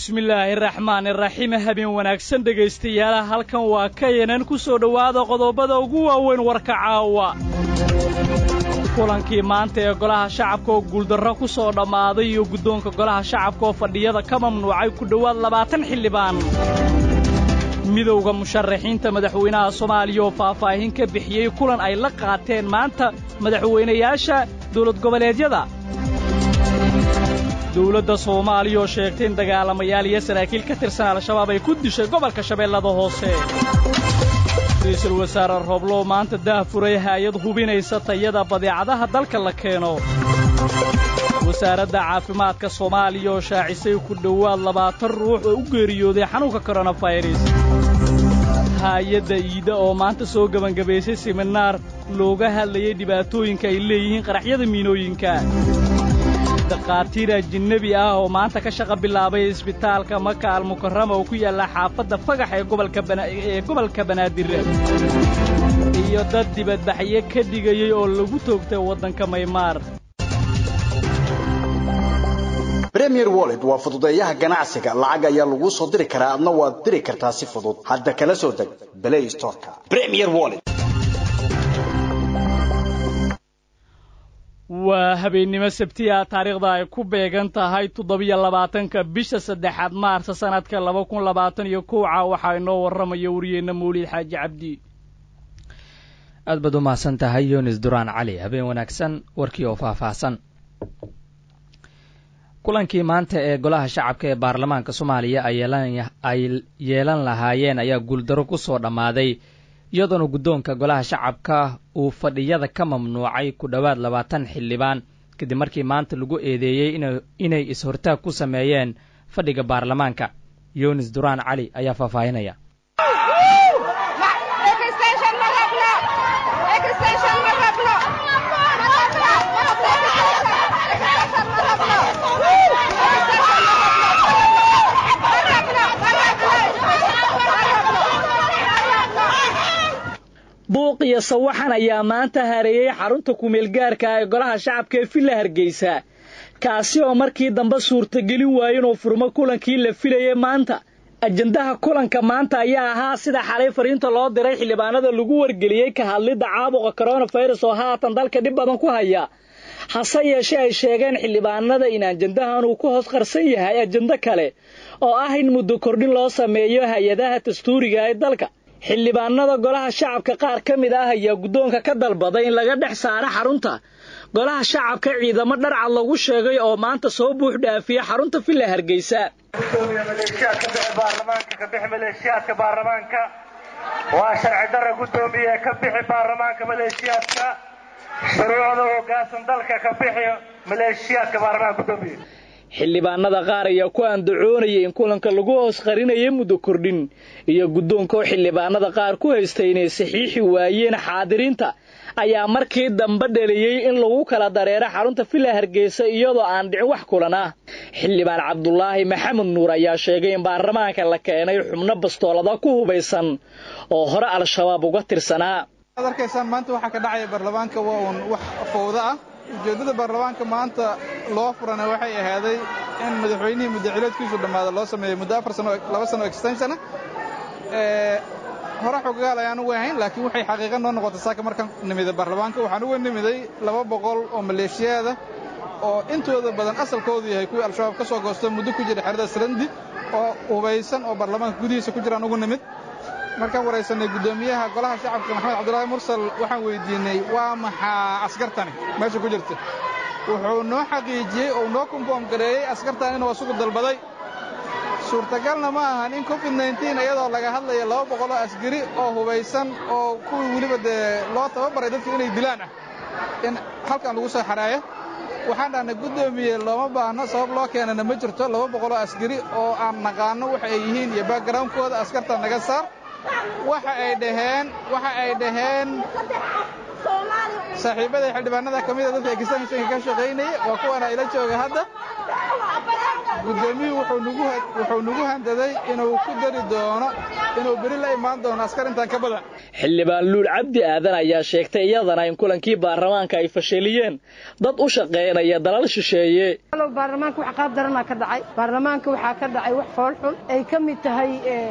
bismillaahi raxmaan iraxiim habeen wanaagsan dhegaystayaalaha halkan waa kayanan ku soo dhowaada qodobada ugu waaweyn warka caawa kulankii maanta ee golaha shacabka oo guuldarro ku soo dhammaaday iyo guddoonka golaha shacabka oo fadhiyada ka mamnuucay ku dhowaad labaatan xildhibaan midowda musharaxiinta madaxweynaha soomaaliya oo faahfaahin ka bixiyey kulan ay la qaateen maanta madaxweynayaasha dawlad goboleedyada dawladda soomaaliya oo sheegtay in dagaalamayaal iyo saraakiil ka tirsan al-shabaab ay ku dishay gobolka shabeellada hoose ra'iisul wasaare rooblow maanta daahfuray haayad hubinaysa tayada badeecadaha dalka la keeno wasaaradda caafimaadka soomaaliya oo shaacisay ku dhowaad labaatan ruux oo u geeriyooday xanuunka koronafayras haayadda iida oo maanta soo gebangabaysay siminaar looga hadlayay dhibaatooyinka ay leeyihiin qaraxyada miinooyinka dakhaatiir ajinnebi ah oo maanta ka shaqa bilaabay isbitaalka maka almukarama oo ku yaalla xaafadda fagax ee gobolka banaadir iyo dad dibadbaxyo ka dhigayey oo lagu toogtay waddanka maymaar bremier wollet waa fududeeyaha ganacsiga lacag ayaa laguu soo diri karaa adna waad diri kartaa si fudud hadda kala soo deg blay storka premier wollet waa habeennimo sabtiya taariikhda ay ku beegan tahay toddobiyo labaatanka bisha saddexaad maarsa sannadka laba kun labaatan iyo kowca waxaa inoo warramaya wariyeenna mawlid xaaji cabdi aad baad u mahadsan tahay yunis duraan cali habeen wanaagsan warkii oo faahfaahsan kulankii maanta ee golaha shacabka ee baarlamaanka soomaaliya ay yeelan lahaayeen ayaa guuldaro ku soo dhammaaday iyadoona guddoonka golaha shacabka uu fadhiyada ka mamnuucay ku dhowaad labaatan xildhibaan kadib markii maanta lagu eedeeyey inay is-hortaag ku sameeyeen fadhiga baarlamaanka yunis duraan cali ayaa faahfaahinaya buuq iyo sawaxan ayaa maanta hareeyey xarunta kumeelgaarka ee golaha shacabka ee villa hargeysa kaasi oo markii dambe suurtagelin waaye inuu furmo kulankii la filayay maanta ajandaha kulanka maanta ayaa ahaa sida xalay fariinta loo diray xildhibaanada lagu wargeliyey ka hadlidda caabuqa koronafirus oo haatan dalka dhib badan ku haya hase yeeshee ay sheegeen xildhibaanada in ajandahan uu ku hoos qarsan yahay ajando kale oo ah in muddo kordhin loo sameeyo hay-adaha dastuuriga ee dalka xildhibaanada golaha shacabka qaar ka mid ah ayaa guddoonka ka dalbaday in laga dhex saaro xarunta golaha shacabka ciidamo dharcad lagu sheegay oo maanta soo buux dhaafiya xarunta villa hargeysa maleeshiyaadka baarlamaanka waa sharci dara gudoomiye ka bixi baarlamaanka maleeshiyaadka shuruucda hoggaansan dalka ka bixi maleeshiyaadka baarlamaanka gudoomiye xildhibaanada qaar ayaa ku andacoonayay in kulanka lagu hoos qarinaya muddo kordhin iyo guddoonka oo xildhibaanada qaar ku haystay inay saxiixi waayeen xaadiriinta ayaa markii dambe dhaliyey in lagu kala dareero xarunta villa hargeysa iyadoo aan dhicin wax kulan ah xildhibaan cabdulaahi maxamed nuur ayaa sheegay in baarlamaanka la keenay xubno bastoolada ku hubaysan oo hore al-shabaab uga tirsanaa ad arkaysaan maanta waxaa ka dhacaya baarlamaanka waa uun wax fowda ah ujeeddada baarlamaanka maanta loo furana waxay ahaaday in madaxweynihii muddacileedkiisu dhammaada loo sameeyo muddo afar sano laba sano extensiona hore xogaal ayaan ugu ahayn laakiin waxay xaqiiqa noo noqotay saaka markaan nimiday baarlamaanka waxaan uga nimiday laba boqol oo maleeshiyaada oo intooda badan asalkoodu yahay kuwii al-shabaab ka soo goosto muddo ku jira xerada sarandi oo hubaysan oo baarlamaanka gudihiisa ku jiraan ugu nimid markaan waraysanay guddoomiyaha golaha shacabka maxamed cabdulaahi mursal waxaan weydiinay waa maxaa askartani meesha ku jirta wuxuu noo xaqiijiyey oo noo konfoom gareeyey askartan inuu asugu dalbaday suurtagalna ma ahan in covid nneteen iyadoo laga hadlaya laba boqoloo askari oo hubaysan oo kuwii weliba dee loo tababaray dadka inay dilaan ah in halkan lagu soo xaraayo waxaan dhahnay guddoomiye looma baahno sabab loo keenana ma jirto laba boqoloo askari oo aan naqaano waxa ay yihiin iyo backgroundkooda askarta naga saar waxa ay dhaheen waxa ay dhaheen saaxiibaday xildhibaanada ka mida dadka ekistaanka ka shaqaynaya waa kuwana ila jooga hadda guddoomiyuhu wuxuu nagu handaday inuu ku dari doono inuu beri la imaan doono askar intaan ka badan xildhibaan luul cabdi aadan ayaa sheegtay iyadana in kulankii baarlamaanka ay fashiliyeen dad u shaqaynaya dalal shisheeye baarlamaanka wax qaab daranaa ka dhacay baarlamaanka waxaa ka dhacay wax foolxun ay ka mid tahay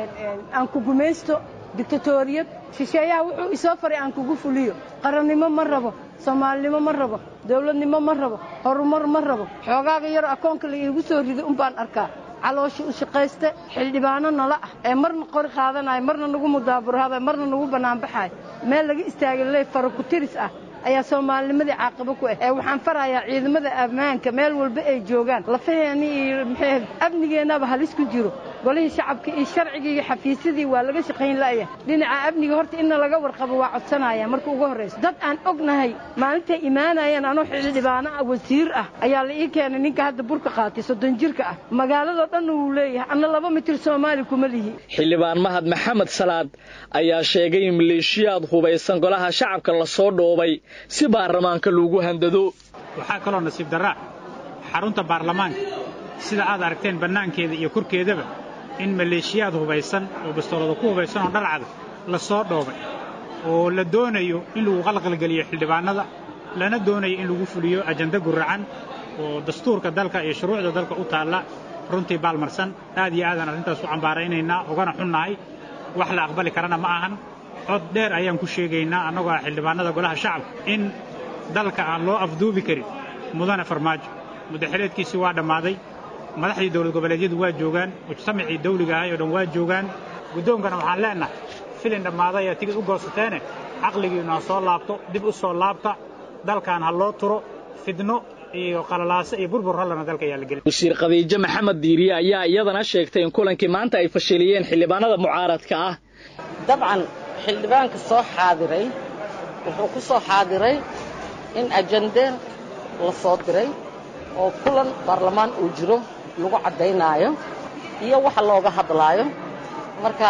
aan ku gumaysto dictatoriyad shisheeyaha wuxuu isoo faray aan kugu fuliyo qarannimo ma rabo soomaalinimo ma rabo dawladnimo ma rabo horumar ma rabo xoogaaga yaro akoonka la iigu soo riday un baan arkaa caloosha u shaqayste xildhibaano nala ah ee marna qori qaadanayo marna nagu mudaaburahada marna nagu bannaanbaxayo meel laga istaagay ley fara ku tiris ah ayaa soomaalinimadii caaqabo ku ah ee waxaan farayaa ciidamada ammaanka meel walba ay joogaan lafaheeni iyo maxay amnigeennaba halis ku jiro golihii shacabka iyo sharcigii iyo xafiisyadii waa laga shaqayn la'ya dhinaca amniga horta inna laga warqabo waa codsanaya marka ugu horrayso dad aan ognahay maalintay imaanayeen anoo xildhibaano ah wasiir ah ayaa la ii keenay ninka hadda burka qaatay soddon jirka ah magaaladoo dhanna wuu leeyahay anna laba mitir soomaali kuma lihi xildhibaan mahad maxamed salaad ayaa sheegay in maleeshiyaad hubaysan golaha shacabka la soo dhoobay si baarlamaanka loogu handado waxaa kaloo nasiib darraa xarunta baarlamaanka sida aad aragteen bannaankeeda iyo korkeedaba in maleeshiyaad hubaysan oo bastoolada ku hubaysan oo dhalcada la soo dhoobay oo la doonayo in lagu qalqalgeliyo xildhibaannada lana doonayo in lagu fuliyo ajanda guracan oo dastuurka dalka iyo shuruucda dalka u taalla runtii baalmarsan aad iyo aadaan arrintaas u cambaaraynaynaa ugana xunnahay wax la aqbali karana ma ahan cod dheer ayaan ku sheegaynaa annagoo ah xildhibaannada golaha shacabka in dalka aan loo afduubi karin mudane farmaajo muddaxileedkiisii waa dhammaaday madaxdii dowlad goboleedyadu waa joogaan mujtamacii dawliga ahay oo dhan waa joogaan guddoonkana waxaan leennahay filin dhammaaday ee tigid u goosateene caqligiinnu ha soo laabto dib u soo laabta dalkan ha loo turo fidno iyo qalalaaso iyo burbur hallana dalka ayaa la gelin wasiir khadiijo maxamed diiriye ayaa iyadana sheegtay in kulankii maanta ay fashiliyeen xildhibaanada mucaaradka ah dabcan xildhibaanka soo xaadiray wuxuu ku soo xaadiray in ajande la soo diray oo kulan baarlamaan uu jiro lagu caddaynaayo iyo waxa looga hadlaayo marka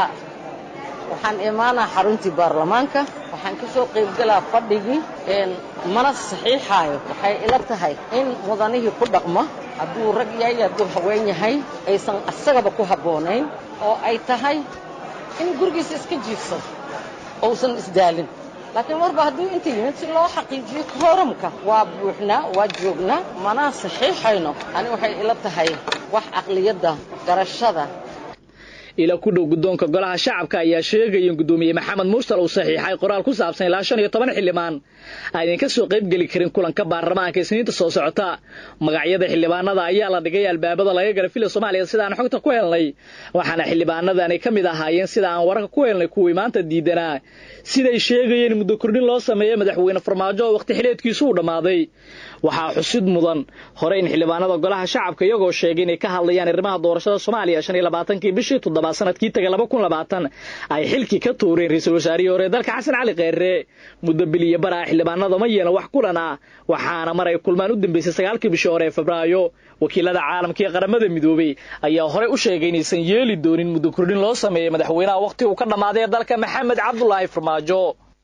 waxaan imaanaa xaruntii baarlamaanka waxaan ka soo qaybgelaa fadhigii mana saxiixaayo waxay ila tahay in mudanihii ku dhaqmo hadduu rag yahay hadduu haween yahay aysan asagaba ku habboonayn oo ay tahay in gurigiisa iska jiifsado ousan isdaalin laakiin marba hadduu inta yimid si loo xaqiijiyo kooramka waa buuxnaa waa joognaa mana saxiixayno ani waxay ila tahay wax caqliyadda garashada ila ku dhow guddoonka golaha shacabka ayaa sheegaya in guddoomiye maxamed mursal uu saxiixay qoraal ku saabsan ilaa shan iyo toban xildhibaan aynan ka soo qayb geli karin kulanka baarlamaanka isniinta soo socota magacyada xildhibaanada ayaa la dhigay albaabada laga gala fila soomaaliya sida aan xogta ku helnay waxaana xildhibaanadani ka mid ahaayeen sida aan wararka ku helnay kuwii maanta diidanaa siday sheegayeen muddo kordhin loo sameeyey madaxweyne farmaajo oo wakhti xileedkiisu uu dhammaaday waxaa xusid mudan hore in xildhibaanada golaha shacabka iyagoo sheegay inay ka hadlayaan arrimaha doorashada soomaaliya shan iyo labaatankii bishii toddobaad sanadkii taga laba kun labaatan ay xilkii ka tuureen ra-iisul wasaarihii hore dalka xasan cali kheyre muddo biliyo baraa xildhibaanada ma yeelan wax kulan ah waxaana mar ay kulmaan u dambeysay sagaalkii bishii hore ee febraayo wakiilada caalamka iyo qaramada midoobey ayaa horey u sheegay inaysan yeeli doonin muddo kordhin loo sameeyey madaxweynaha wakhti uu ka dhammaaday ee dalka maxamed cabdulaahi farmaajo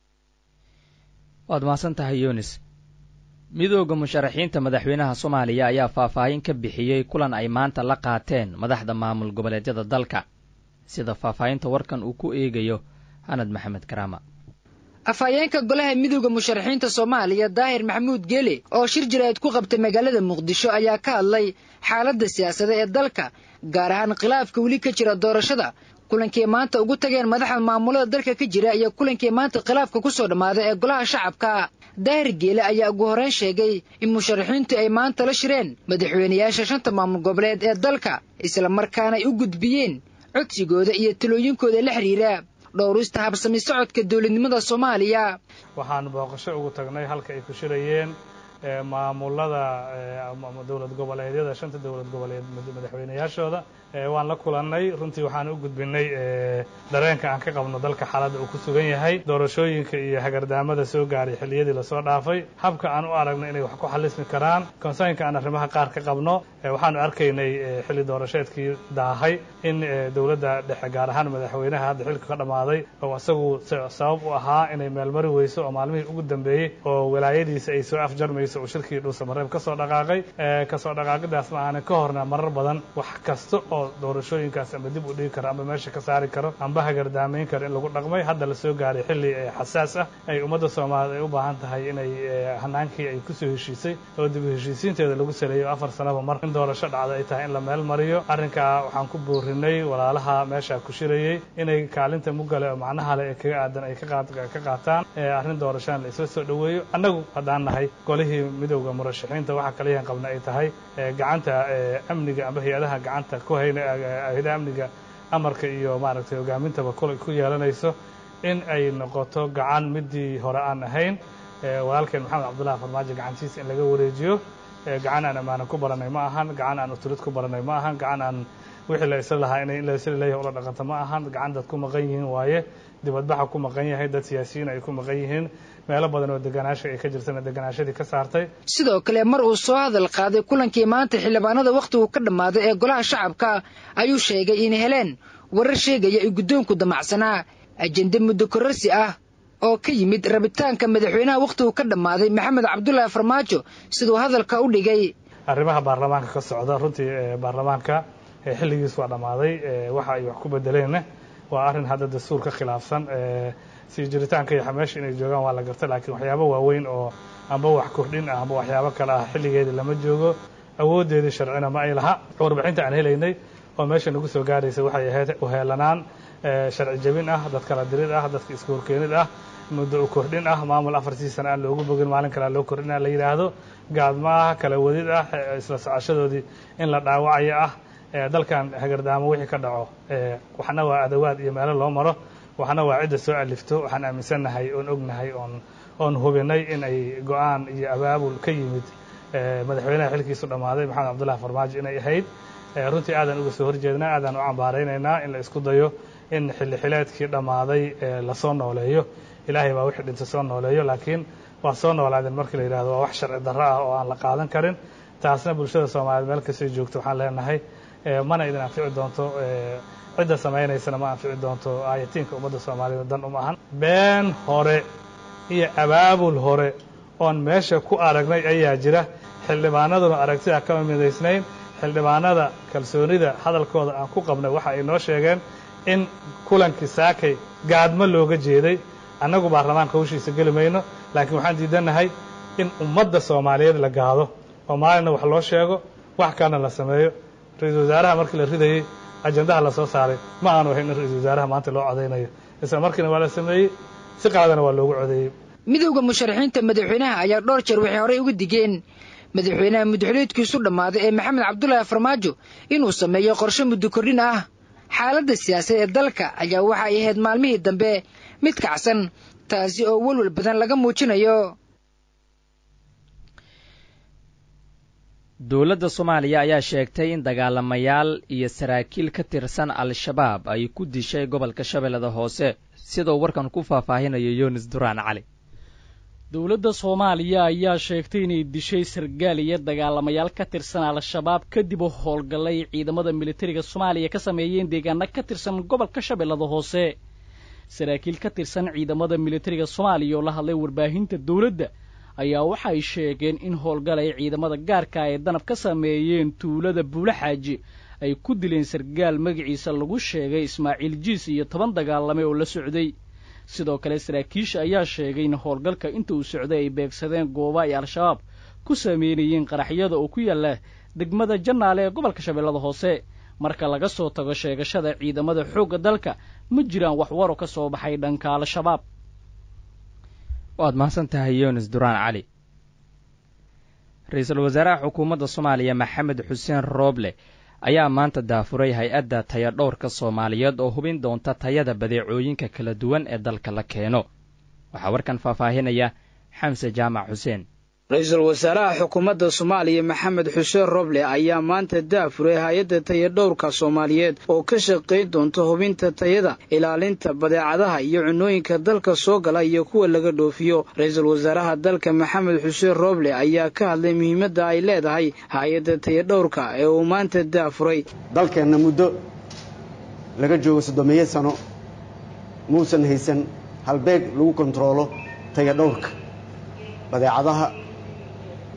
waad mahadsan tahay yunis midooda musharaxiinta madaxweynaha soomaaliya ayaa faahfaahin ka bixiyey kulan ay maanta la qaateen madaxda maamul goboleedyada dalka sida faahfaahinta warkan uu ku eegayo hanad maxamed karaama afhayeenka golaha midooda musharaxiinta soomaaliya daahir maxamuud geele oo shir jiraad ku qabtay magaalada muqdisho ayaa ka hadlay xaaladda siyaasada ee dalka gaar ahaan khilaafka weli ka jira doorashada kulankii maanta ugu tageen madaxda maamulada dalka ka jira iyo kulankii maanta khilaafka ku soo dhammaaday ee golaha shacabka daahir geele ayaa ugu horreyn sheegay in musharaxiintu ay maanta la shireen madaxweynayaasha shanta maamul goboleed ee dalka isla markaana ay u gudbiyeen codsigooda iyo talooyinkooda la xidhiira dhowrista habsami socodka dowladnimada soomaaliya waxaan booqasho ugu tagnay halka ay ku shirayeen maamulada dowlad goboleedyada shanta dowlad goboleed madaxweynayaashooda waan la kulannay runtii waxaan u gudbinay dareenka aan ka qabno dalka xaaladda uu ku sugan yahay doorashooyinka iyo hagardaamada soo gaaray xilliyadii lasoo dhaafay habka aan u aragno inay wax ku xalismi karaan konsaynka aan arrimaha qaar ka qabno waxaanu arkaynay xilli doorasheedkii daahay in dowladda dhexe gaar ahaan madaxweynaha hadda xilka ka dhammaaday oo isagu sabab u ahaa inay meelmari weyso oo maalmihii ugu dambeeyey oo walaayadiisa ay soo afjarmayso horreysa uu shirkii dhuusamareeb ka soo dhaqaaqay kasoo dhaqaaqidaas ma aanan ka horna marar badan wax kasta oo doorashooyinkaas ama dib u dhigi karo ama meesha ka saari karo amba hagardaamayn karo in lagu dhaqmay hadda la soo gaaray xilli xasaas ah ay ummadda soomaaliyeed ay u baahan tahay inay hanaankii ay kusoo heshiisay oo dib u heshiisiinteeda lagu saleeyo afar sanaba mar in doorasho dhacda ay tahay in la meel mariyo arrinkaa waxaan ku boorinay walaalaha meesha ku shirayey inay kaalinta mugale oo macnaha le ee kaga aadan ay ka qaataan arrin doorashana la isla soo dhoweeyo annagu haddaan nahay golihii midowda murashaxiinta waxa kaliyan qabna ay tahay gacanta amniga amba hay-adaha gacanta ku hayna hay-adaha amniga amarka iyo maaragtay hogaamintaba ku yeelanayso in ay noqoto gacan midii hore aan ahayn walaalkeen maxamed cabdullahi farmaajo gacantiisa in laga wareejiyo gacan aan amaanan ku baranay ma ahan gacan aan utulid ku baranay ma ahan gacan aan wixii la isla lahaa in la isla leeyahay ula dhaqanta ma ahan gacan dad ku maqan yihiin waaye dibadbaxa ku maqan yahay dad siyaasiyiin ay ku maqan yihiin meelo badan oo deganaasha ay ka jirtana deganaashadii ka saartay sidoo kale mar uu soo hadal qaaday kulankii maanta xildhibaanada wakhtigu ka dhammaaday ee golaha shacabka ayuu sheegay in heleen warar sheegaya in guddoonku damacsanaa ajende muddo kororsi ah oo ka yimid rabitaanka madaxweynaha wakhtigu ka dhammaaday maxamed cabdulaahi farmaajo siduu hadalka u dhigay arrimaha baarlamaanka ka socda runtii baarlamaanka xilligiis waa dhammaaday waxa ay wax ku bedeleenna waa arrin hadda dastuur ka khilaafsan sii jiritaanka iyo meesha inay joogaan waa la garta laakiin waxyaabo waaweyn oo amba wax kordhin ah amba waxyaabo kale ah xilligeedii lama joogo awooddeedii sharcina ma ay laha warbixinta aan helaynay oo meesha nagu soo gaaraysa waxay ahayd uheelanaan sharci jebin ah dad kala dirid ah dadka isku horkeenid ah muddo u kordhin ah maamul afartii sana aan loogu bogin maalin kalea loo kordhin ah la yidhaahdo gaadma ah kala wadid ah isla socoshadoodii in la dhaawacayo ah dalkan hagardaamo wixii ka dhaco waxna waa adawaad iyo meelo loo maro waxna waa cidda soo alifto waxaan aaminsannahay oon ognahay oon oon hubinay in ay go-aan iyo abaabul ka yimid madaxweynaha xilkiisu dhammaaday maxamed cabdullahi farmaajo inay ahayd runtii aadaan uga soo horjeednaa aadaan u cambaaraynaynaa in la isku dayo in xilli xileedkii dhammaaday lasoo nooleeyo ilaahay baa wixii dhintay soo nooleeyo laakiin waa soo noolaadeen markii la yidhahdo waa wax sharci darro ah oo aan la qaadan karin taasna bulshada soomaaliyeed meel kastay joogto waxaan leenahay mana idin anfici doonto cidda samaynaysana ma anfici doonto aayatiinka ummadda soomaaliyeed dan uma ahan been hore iyo abaabul hore oon meesha ku aragnay ayaa jira xildhibaanaduna aragtida kama midaysnayn xildhibaanada kalsoonida hadalkooda aan ku qabnay waxa ay noo sheegeen in kulankii saakay gaadmo looga jeeday annagu baarlamaanka hawshiisa geli mayno laakiin waxaan diidannahay in ummadda soomaaliyeed la gaado oo maalinna wax loo sheego wax kalena la sameeyo ra-iisul wasaaraha markii la ridayey ajandaha la soo saaray ma aanu ahayn in ra-iisul wasaaraha maanta loo codaynayo isla markiina waa la sameeyey si qaladana waa loogu codeeyey midowda musharaxiinta madaxweynaha ayaa dhowr jeer waxay horey uga digeen madaxweynaha muddaxuleedkiisu dhammaaday ee maxamed cabdulaahi farmaajo inuu sameeyo qorshe muddo kordhin ah xaaladda siyaasadeed ee dalka ayaa waxa ay ahayd maalmihii dambe mid kacsan taasi oo welwel badan laga muujinayo dowladda soomaaliya ayaa sheegtay in dagaalamayaal iyo saraakiil ka tirsan al-shabaab ay ku dishay gobolka shabeellada hoose sidoo warkan ku faahfaahinayo yunis duraan cali dowladda soomaaliya ayaa sheegtay inay dishay sargaal iyo dagaalamayaal ka tirsan al-shabaab kadib u howlgallay ciidamada militariga soomaaliya ka sameeyeen deegaano ka tirsan gobolka shabeellada hoose saraakiil ka tirsan ciidamada militariga soomaaliya oo la hadlay warbaahinta dowladda ayaa waxay sheegeen in howlgal ay ciidamada gaarka ay danab ka sameeyeen tuulada buulaxaaji ay ku dileen sargaal magaciisa lagu sheegay ismaaciil jiis iyo toban dagaalame oo la socday sidoo kale saraakiisha ayaa sheegay in howlgalka inta uu socday ay beegsadeen gooba ay al-shabaab ku sameynayeen qaraxyada oo ku yaalla degmada jannaale ee gobolka shabeellada hoose marka laga soo tago sheegashada ciidamada xoogga dalka ma jiraan wax waro ka soo baxay dhanka al-shabaab waad mahadsan tahay yunis duraan cali ra-iisul wasaaraha xukuumadda soomaaliya maxamed xuseen rooble ayaa maanta daafuray hay-adda tayadhowrka soomaaliyeed oo hubin doonta tayada badeecooyinka kala duwan ee dalka la keeno waxaa warkan faahfaahinaya xamse jaamac xuseen ra-iisul wasaaraha xukuumadda soomaaliya maxamed xuseen roble ayaa maanta daafuray hay-adda tayadhowrka soomaaliyeed oo ka shaqayn doonta hubinta tayada ilaalinta badeecadaha iyo cunooyinka dalka soo gala iyo kuwa laga dhoofiyo ra-iisul wasaaraha dalka maxamed xuseen roble ayaa ka hadlay muhiimadda ay leedahay hay-adda tayadhowrka ee uu maanta daafuray dalkeenna muddo laga joogo soddomeeyo sano muusan haysan halbeeg lagu kontaroolo tayadhowrka badeecadaha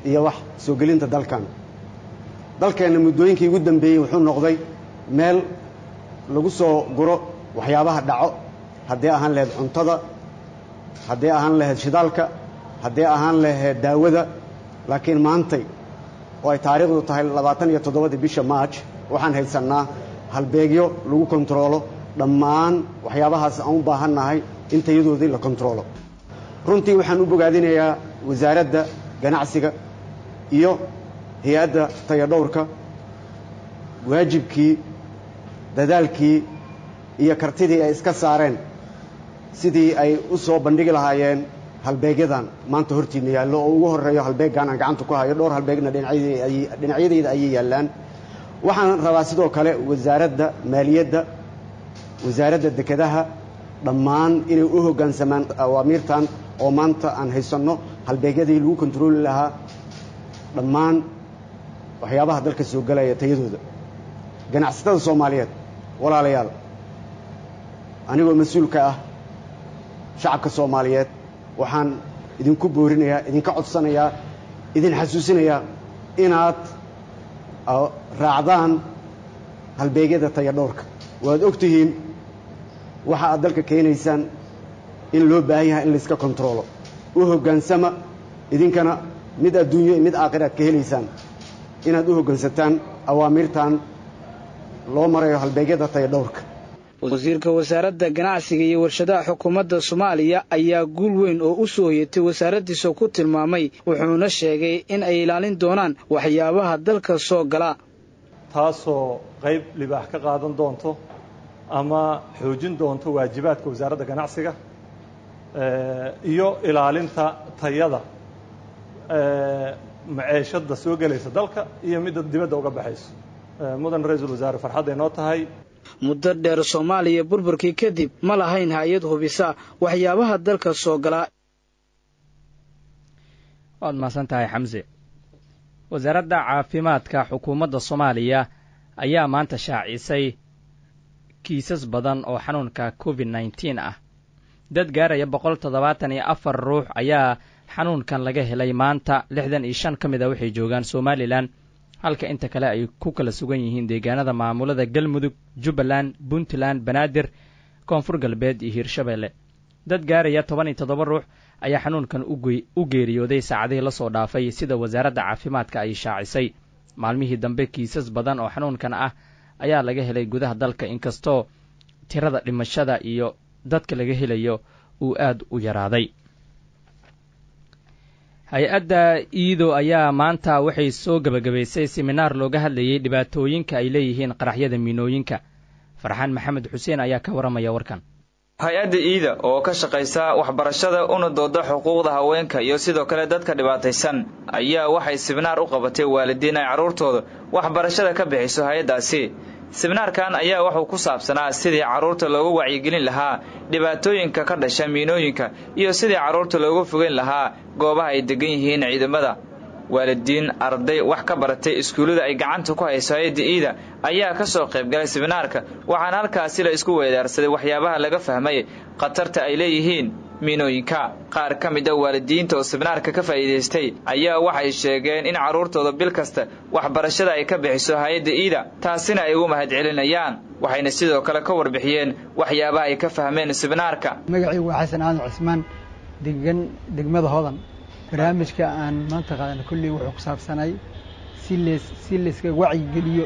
iyo wax soo gelinta dalkan dalkeenna muddooyinkii ugu dambeeyey wuxuu noqday meel lagu soo guro waxyaabaha dhaco haddii ahaan lahayd cuntada haddii ahaan lahayd shidaalka haddii ahaan lahayd daawada laakiin maantay oo ay taariikhdu tahay labaatan iyo toddobadii bisha maaj waxaan haysannaa halbeegyo lagu kontaroolo dhammaan waxyaabahaas aan u baahannahay in tayadoodii la kontaroolo runtii waxaan u bogaadinayaa wasaaradda ganacsiga iyo hay-adda tayadhowrka waajibkii dadaalkii iyo kartidii ay iska saareen sidii ay u soo bandhigi lahaayeen halbeegyadan maanta hortiinna yaallo oo ugu horreeyo halbeeggan aan gacanta ku hayo dhowr halbeegna dhinacyadayda ayay yaallaan waxaan rabaa sidoo kale wasaaradda maaliyadda wasaaradda dekedaha dhammaan inay u hoggaansamaan awaamiirtan oo maanta aan haysanno halbeegyadii lagu kontarooli lahaa dhammaan waxyaabaha dalka soo gelaya tayadooda ganacsatada soomaaliyeed walaalayaal anigoo mas-uulka ah shacabka soomaaliyeed waxaan idinku boorinayaa idinka codsanayaa idin xasuusinayaa inaad raacdaan halbeegyada tayadhowrka waad og tihiin waxa aad dalka keenaysaan in loo baahan yahay in layska kontaroolo u hoggaansama idinkana mid adduunyo iyo mid aakhir aad ka helaysaan inaad u hoggaansataan awaamiirtan loo marayo halbeegyada tayadhowrka wasiirka wasaaradda ganacsiga iyo warshadaha xukuumadda soomaaliya ayaa guul weyn oo u soo hoyatay wasaaraddiisa ku tilmaamay wuxuuna sheegay in ay ilaalin doonaan waxyaabaha dalka soo gala taasoo qayb libaax ka qaadan doonto ama xoojin doonto waajibaadka wasaaradda ganacsiga iyo ilaalinta tayada maceeshadda soo gelaysa dalka iyo midda dibadda uga baxayso mudan ra-iisul wasaare farxadday noo tahay muddo dheer soomaaliya burburkii kadib ma lahayn hay-ad hubisa waxyaabaha dalka soo galaa waad mahadsan tahay xamse wasaaradda caafimaadka xukuumadda soomaaliya ayaa maanta shaacisay kiisas badan oo xanuunka covid nneteen ah dad gaaraya boqol toddobaatan iyo afar ruux ayaa xanuunkan laga helay maanta lixdan iyo shan ka mid a waxay joogaan somalilan halka inta kale ay ku kala sugan yihiin deegaanada maamulada galmudug jubbaland puntland banaadir koonfur galbeed iyo hiirshabeelle dad gaaraya toban iyo toddoba ruux ayaa xanuunkan u geeriyooday saacadihii lasoo dhaafay sida wasaaradda caafimaadka ay shaacisay maalmihii dambe kiisas badan oo xanuunkan ah ayaa laga helay gudaha dalka inkastoo tirada dhimashada iyo dadka laga helayo uu aad u yaraaday hay-adda iido ayaa maanta waxay soo gebagabaysay seminaar looga hadlayay dhibaatooyinka ay leeyihiin qaraxyada miinooyinka farxaan maxamed xuseen ayaa ka warramaya warkan hay-adda iida oo ka shaqaysa waxbarashada una dooda xuquuqda haweenka iyo sidoo kale dadka dhibaataysan ayaa waxay sibnaar u qabatay waalidiin ay carruurtooda waxbarashada ka bixiso hay-addaasi sibnaarkan ayaa wuxuu ku saabsanaa sidii carruurta loogu wacyigelin lahaa dhibaatooyinka ka dhasha miinooyinka iyo sidii carruurta loogu fogeyn lahaa goobaha ay degan yihiin ciidamada waalidiin arday wax ka baratay iskuullada ay gacanta ku hayso hay-adda iida ayaa ka soo qaybgalay sibnaarka waxaana halkaasi la isku weedaarsaday waxyaabaha laga fahmay khatarta ay leeyihiin miinooyinka qaar ka mid a waalidiinta oo sibnaarka ka faa'iidaystay ayaa waxay sheegeen in carruurtooda bil kasta waxbarashada ay ka bixiso hay-adda iida taasina ay ugu mahadcelinayaan waxayna sidoo kale ka warbixiyeen waxyaabaha ay ka fahmeen sibnaarka magacaygu waa xasan aadan cismaan degan degmada hodan barnaamijka aan maanta qaadana kolley wuxuu ku saabsanay si lees si layska wacyigeliyo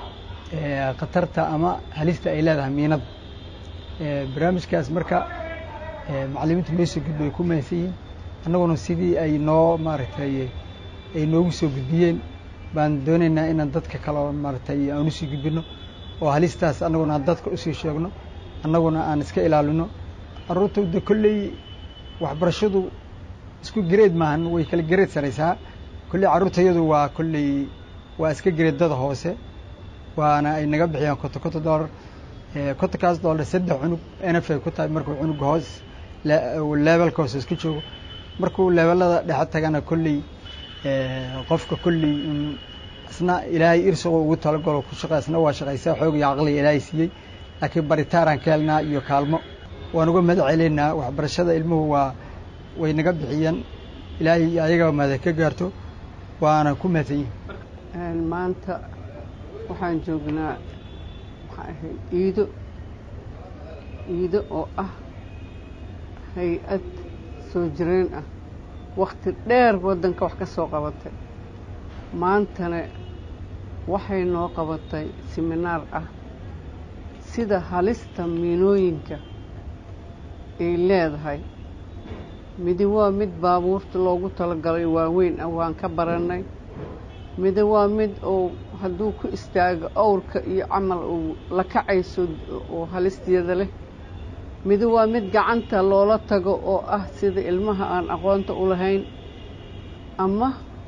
khatarta ama halista ay leedahay miinada barnaamijkaas marka macallimiinta noo soo gudbo ay ku mahadsan yihiin annaguna sidii ay noo maaragtay ay noogu soo gudbiyeen baan doonaynaa inaan dadka kale maaragtay aan usii gudbino oo halistaas annaguna aan dadka usii sheegno annaguna aan iska ilaalino carruurta de kolley waxbarashadu isku gareed maahan way kala gareed saraysaa kolley carruurtayadu waa kolley waa iska gareedada hoose waana ay naga bixiyaan konto konto dollar kontonkaas dollar saddex cunug nf ay ku tahay markuu cunuga hoos leebelka hoose iska joogo markuu leebelada dhexe tagana kolley qofka kolley isna ilaahay irsuqo ugu talagalo ku shaqa isna waa shaqaysaa xoog iyo caqliga ilaahay siiyey laakiin baritaaraan ka helnaa iyo kaalmo waan uga mahad celaynaa waxbarashada ilmuhu waa way naga bixiyeen ilaahay ayaga mahada ka gaarto waana ku mahadsan yihin maanta waxaan joognaa maxaa ahayd iido iido oo ah hay-ad soo jireen ah wakhti dheer waddanka wax ka soo qabatay maantana waxay noo qabatay siminaar ah sida halista miinooyinka ay leedahay midi waa mid baabuurta loogu talagalay waaweyn ah waan ka barannay midi waa mid uu hadduu ku istaago awrka iyo camal uu la kacayso oo halisteeda leh midi waa mid gacanta loola tago oo ah sida ilmaha aan aqoonta u lahayn ama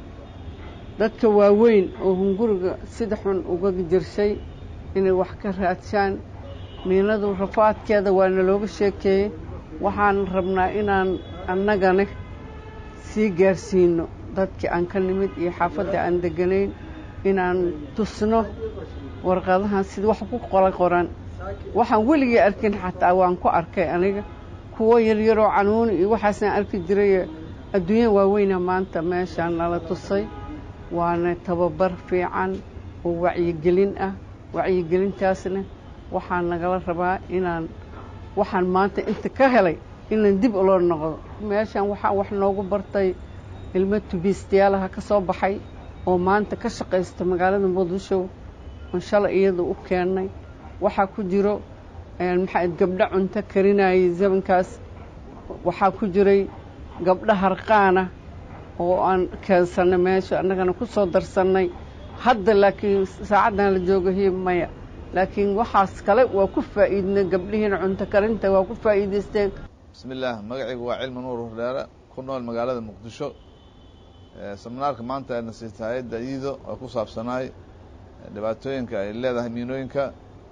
dadka waaweyn oo hunguriga sida xun uga jirshay inay wax ka raadshaan miinadu rafaadkeeda waana looga sheekeeyey waxaan rabnaa inaan annagana sii gaarsiino dadkii aan ka nimid iyo xaafadda aan deganayn inaan tusno warqadahan sida wax ku qola qoran waxaan weligii arkin xataa waan ku arkay aniga kuwo yaryaroo canuuni iyo waxaasaan arki jiray adduunya waaweyna maanta meeshaan nala tusay waana tababar fiican oo wacyigelin ah wacyigelintaasna waxaa nagala rabaa inaan waxaan maanta inta ka helay inaan dib uloo noqdo meeshaan waxaa wax noogu bartay ilmo tubiistayaalaha ka soo baxay oo maanta ka shaqaysta magaalada muqdisho oon shalay iyada u keennay waxaa ku jiro maxaa gabdho cunto karinayay zamankaas waxaa ku jiray gabdho harqaana oo aan keensannay meesha annagana ku soo darsannay hadda laakiin saacaddan la jooga hiy maya laakiin waxaas kale waa ku faa'iidnay gabdhihiina cunto karinta waa ku faa'iidaysteen bismi illaah magacaygu waa cilmi nuur hordheere ku nool magaalada muqdisho seminaarka maanta ayna siita hay-adda iido oo ku saabsanaay dhibaatooyinka ay leedahay miinooyinka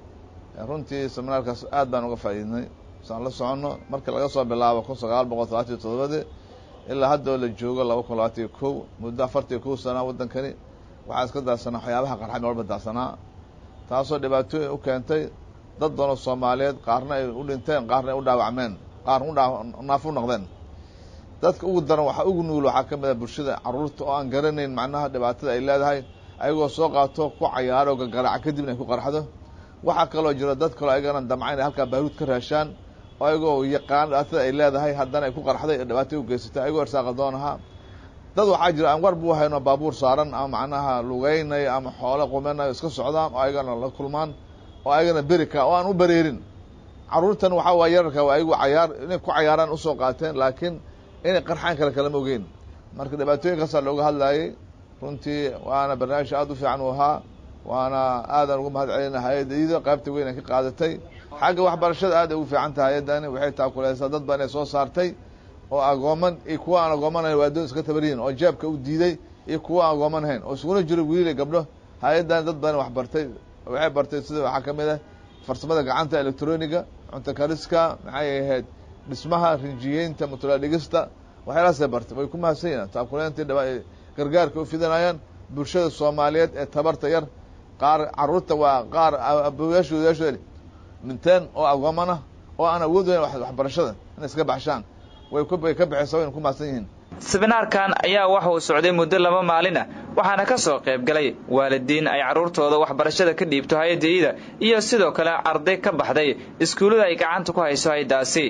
runtii seminaarkaas aad baan uga faa'iidnay saan la soconno marka laga soo bilaabo kun sagaal boqol talabaatan iyo todobadii ilaa hadda oo la joogo laba kun labaatan iyo kow muddo afartan iyo kow sanaa waddankani waxaa iska daadsanaa waxyaabaha qarxay walba daadsanaa taasoo dhibaatooyin u keentay dad doonoo soomaaliyeed qaarna ay u dhinteen qaarna ay u dhaawacmeen qaarna u naaf u noqdeen dadka ugu daran waxaa ugu nugul waxaa ka mid ah bulshada carruurta oo aan garanayn macnaha dhibaatada ay leedahay ayagoo soo qaato ku cayaaro gagaraaca kadibna ay ku qarxdo waxaa kaloo jiro dad kaloo ayagana damca inay halkaa baaruud ka raashaan oo ayagoo yaqaan dhibaatada ay leedahay haddana ay ku qarxday ee dhibaatay u geysatay ayagoo irsaaqa doon ahaa dad waxaa jira aan war buu hayno baabuur saaran ama macnaha lugeynay ama xoolo qumenayo iska socdaan oo ayagana la kulmaan oo ayagana berika oo aan u bereerin carruurtan waxaa waay yararka waa ayagu cayaar inay ku cayaaraan usoo qaateen laakiin inay qarxaan kale kalama ogeyn marka dhibaatooyinkaasaa looga hadlaayey runtii waana barnaamij aada u fiican u ahaa waana aadaan ugu mahad celina hay-adda iido qaybta weyn ay ka qaadatay xagga waxbarashada aad ay ugu fiican tahay hay-addani waxay taakuleysaa dad baan ay soo saartay oo agooman iyo kuwa aan agoomanahayn waa addoon iska tabariyin oo jeebka u diiday iyo kuwa aan agoomanahayn oo iskuna jiro wiilay gabdho hay-addani dad badan wax bartay waxay bartay sida waxaa ka mid ah farsamada gacanta electroniga cunto kariska maxay ahayd dhismaha rinjiyeynta mutulaadhigista waxyaalahaasay bartay way ku mahadsan yihin taakuleyntii dhaba gargaarka u fidanayaan bulshada soomaaliyeed ee tabarta yar qaar carruurta waa qaar aboyaashooda yaashooda dhinteen oo agoomanah oo aan awood weyn waxbarashada inay iska baxshaan way way ka baxaysa wayna ku mahadsan yihiin seminaarkan ayaa waxa uu socday muddo laba maalin ah waxaana ka soo qayb galay waalidiin ay carruurtooda waxbarashada ka dhiibto hay-adda iida iyo sidoo kale arday ka baxday iskuullada ay gacanta ku hayso hay-daasi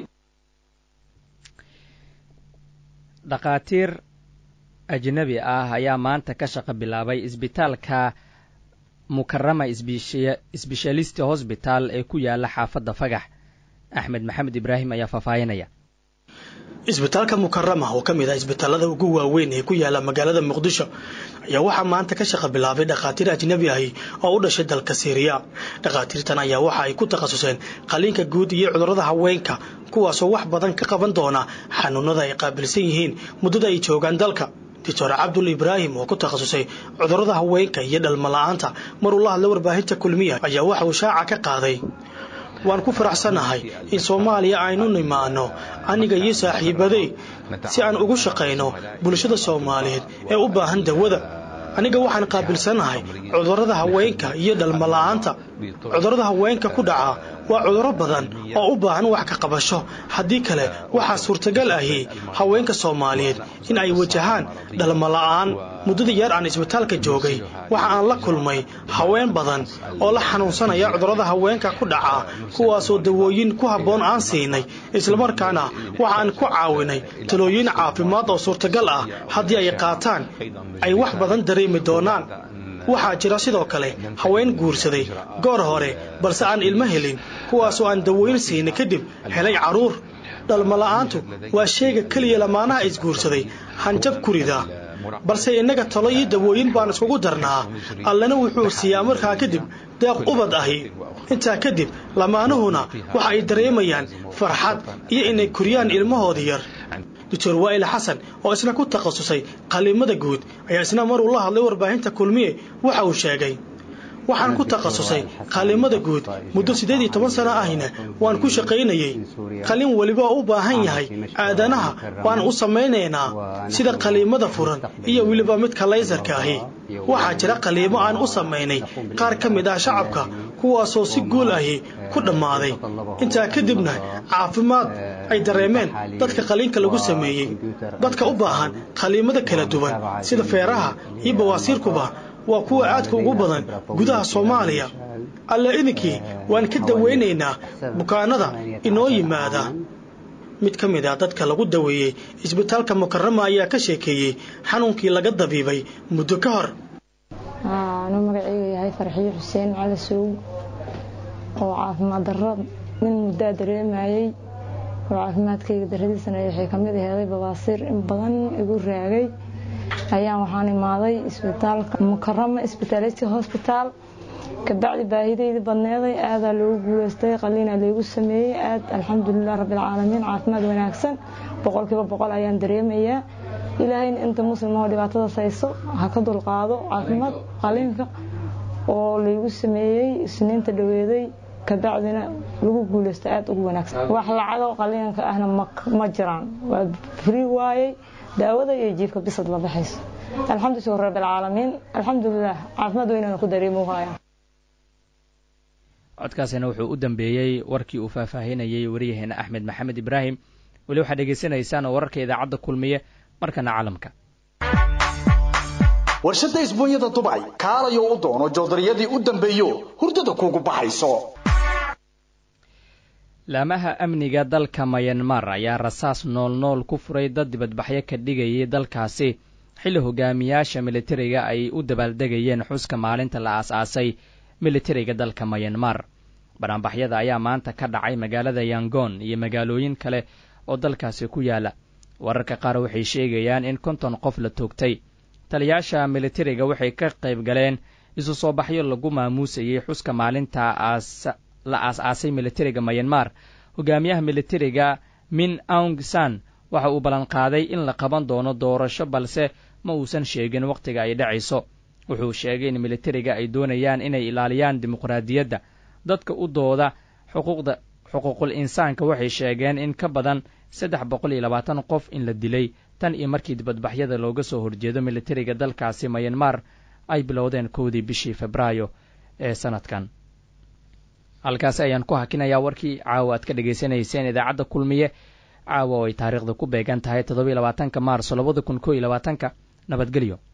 dhakhaatiir ajnabi ah ayaa maanta ka shaqo bilaabay isbitaalka mukarama sbeshalisti hosbital ee ku yaala xaafadda fagax axmed maxamed ibraahim ayaa faahfaahinaya isbitaalka mukarama oo ka mid ah isbitaalada ugu waaweyn ee ku yaala magaalada muqdisho ayaa waxaa maanta ka shaqa bilaabay dhakhaatiir ajnabi ahi oo u dhashay dalka siiriya dhakhaatiirtan ayaa waxa ay ku takhasuseen qaliinka guud iyo cudurrada haweenka kuwaasoo wax badan ka qaban doona xanuunada ay qaabilsan yihiin muddada ay joogaan dalka doctor cabdul ibraahim oo ku takhasusay cudurrada haweenka iyo dhalmala-aanta maruu la hadla warbaahinta kulmiya ayaa waxa uu shaaca ka qaaday waan ku faraxsanahay in soomaaliya aynu nimaano aniga iyo saaxiibadey si aan ugu shaqayno bulshada soomaaliyeed ee u baahan dawada aniga waxaan qaabilsanahay cudurrada haweenka iyo dhalmala-aanta cudurrada haweenka ku dhaca waa cudurro badan oo u baahan wax ka qabasho haddii kale waxaa suurtagal ahi haweenka soomaaliyeed in ay wajahaan dhalmala'aan muddadii yar aan isbitaalka joogay waxa aan la kulmay haween badan oo la xanuunsanaya cudurrada haweenka ku dhaca kuwaasoo dawooyin ku habboon aan siinay islamarkaana waxa aan ku caawinay talooyin caafimaad oo suurtagal ah haddii ay qaataan ay wax badan dareemi doonaan waxaa jira sidoo kale haween guursaday goor hore balse aan ilmo helin kuwaasoo aan dawooyin siinay kadib helay carruur dhalmala'aantu waa sheega keliya lamaanaha isguursaday hanjab kurida balse innaga talo iyo dawooyin baan iskugu darnaa allana wuxuu siiyaa markaa kadib deeq ubad ahi intaa kadib lamaanuhuna waxa ay dareemayaan farxad iyo inay koriyaan ilmahoodii yar doctor waa'il xasan oo isna ku takhasusay qallimada guud ayaa isna maruu la hadlay warbaahinta kulmiye waxa uu sheegay waxaan ku takhasusay qallimada guud muddo siddeed iyo toban sano ahina waan ku shaqaynayey qalin weliba oo u baahan yahay aadanaha waan u samaynaynaa sida qaliimada furan iyo weliba midka laysarka ahi waxaa jira qaliimo aan u samaynay qaar ka mid ah shacabka kuwaasoo si guul ahi ku dhammaaday intaa kadibna caafimaad ay dareemeen dadka qaliinka lagu sameeyey dadka u baahan qaliimada kala duwan sida feeraha iyo bawaasiirkuba waa kuwa aadka ugu badan gudaha soomaaliya alla idinkii waan ka dawaynaynaa bukaanada inoo yimaada mid ka mid ah dadka lagu daweeyey isbitaalka mukarama ayaa ka sheekeeyey xanuunkii laga dabiibay muddo ka hor anuu magaceyga yahay farxiyo xuseen cali suug oo caafimaad darro nin muddaa dareemayey oo caafimaadkayga darradiisana waxay ka mid aheeday babaasiir in badan igu raagay ayaan waxaan imaaday isbitaalka mukarama isbitaalati hosbitaal kabacdi baahidayda badneeday aadaa loogu guuleystay qaliinaa laygu sameeyey aad alxamdulilah rabbilcaalamiin caafimaad wanaagsan boqolkiiba boqol ayaan dareemayaa ilaahayna inta muslimoo dhibaatadaas hayso ha ka dulqaado caafimaad qaliinka oo laygu sameeyey isniinta dhaweeday kabacdina lagu guuleysto aad ugu wanaagsan wax lacago qaliinka ahna ma jiraan waa frii waayey daawada iyo jiifka bisad la baxayso alxamdu rabbilcaalamiin alxamdulilah caafimaad weynana ku dareemo haya codkaasina wuxuu u dambeeyey warkii uu faahfaahinayey waryaheena axmed maxamed ibraahim weli waxaad dhegaysanaysaan oo wararka idaacadda kulmiye markana caalamka warshadda isbuunyada dubay kaalayo u doono joodariyadii u dambeeyo hurdada kuugu baxayso laamaha amniga dalka mayanmar ayaa rasaas noolnool ku furay dad dibadbaxyo ka dhigayay dalkaasi xilli hogaamiyaasha militariga ay u dabaaldegayeen xuska maalinta la aas-aasay militariga dalka mayanmar banaanbaxyada ayaa maanta ka dhacay magaalada yangon iyo magaalooyin kale oo dalkaasi ku yaala wararka qaar waxay sheegayaan in konton qof la toogtay taliyaasha militariga waxay ka qayb galeen isu soo baxyo lagu maamuusayey xuska maalinta la aas-aasay militariga mayanmar hogaamiyaha militariga min aung san waxa uu ballanqaaday in la qaban doono doorasho balse ma uusan sheegin wakhtiga ay dhacayso wuxuu sheegay in militariga ay doonayaan inay ilaaliyaan dimuqraadiyadda dadka u dooda xuquuqda xuquuqul insaanka waxay sheegeen in ka badan saddex boqol iyo labaatan qof in la dilay tan iyo markii dibadbaxyada looga soo horjeedo militariga dalkaasi mayanmar ay bilowdeen kowdii bishii febraayo ee sanadkan halkaasi ayaan ku hakinayaa warkii caawa aad ka dhegaysanayseen idaacadda kulmiye caawa oo ay taariikhda ku beegan tahay toddoba iyo labaatanka maarso labada kun koo iyo labaatanka nabadgelyo